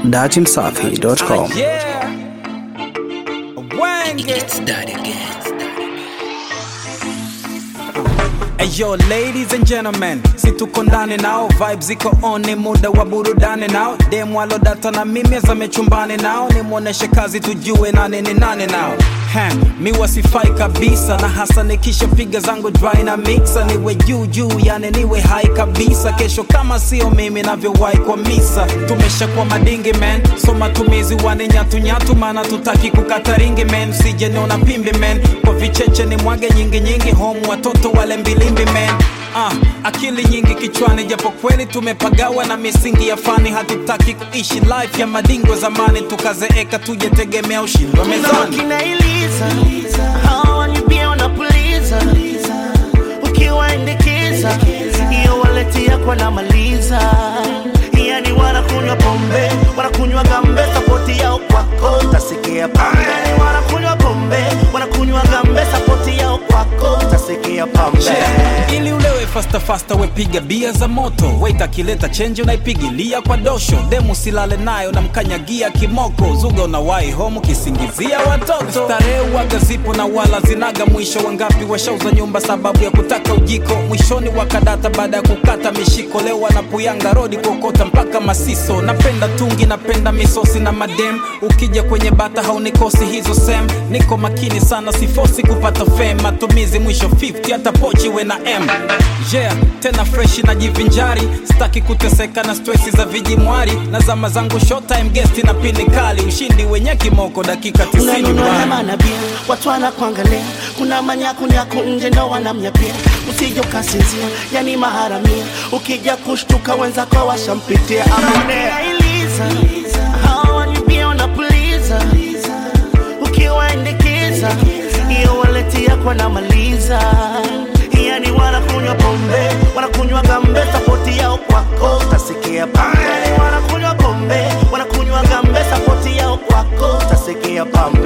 datimsafi.com. Yeah. Wenge. Ayo, ladies and gentlemen, si tuko ndani nao, vibes ziko on, ni muda wa burudani nao. Demu alodata na mimi azame chumbani nao, nimwoneshe kazi tujue nane ni nane nao. He, mi wasifai kabisa na hasa nikishapiga zangu dry na mixa, niwe juu juu, yani niwe hai kabisa. Kesho kama sio mimi navyowahi kwa misa, tumeshakuwa madingi man, so matumizi wane nyatu nyatu, maana tutaki kukata ringi man, sije niona pimbi man, kwa vicheche ni mwage nyingi nyingi, home watoto wale mbilimbi man. Ah, akili nyingi kichwani, japo kweli tumepagawa na misingi ya fani. Hatutaki kuishi life ya madingo zamani, tukazeeka tujetegemea ushindi wa mezani. kina Eliza hawa ni pia wanapuliza ukiwaendekeza hiyo waleti yako namaliza yani wanakunywa pombe wanakunywa gambe sapoti yao kwako tasikia pambe wanakunywa pombe wanakunywa gambe sapoti yao kwako tasikia pambe Yeah. ili ulewe fasta fasta wepiga bia za moto wait akileta chenji unaipigilia kwa dosho demu silale nayo na mkanyagia kimoko zuga unawai homu kisingizia watoto starehe waga zipo na wala zinaga mwisho wangapi washauza nyumba sababu ya kutaka ujiko mwishoni wakadata baada ya kukata mishiko leo wanapuyanga rodi kuokota mpaka masiso napenda tungi napenda misosi na madem ukija kwenye bata haunikosi hizo sem niko makini sana sifosi kupata fame matumizi mwisho 50 hata pochi we na m yeah tena freshi na jivinjari staki kuteseka na stresi za vijimwari na zama zangu showtime guest na pindi kali ushindi wenye kimoko dakika 90 unanunua bwana. hema na bia watu wanakuangalia kuna manyakunyaku nje ndo wanamnyapia usije ukasinzia yani maharamia ukija kushtuka wenzako washampitia amonea Eliza hawa ni pia wanapuliza ukiwaendekeza hiyo waleti yako namaliza yani wanakunywa pombe wanakunywa gambe sapoti yao kwako tasikia pambe wanakunywa pombe wanakunywa gambe sapoti yao kwako tasikia pambe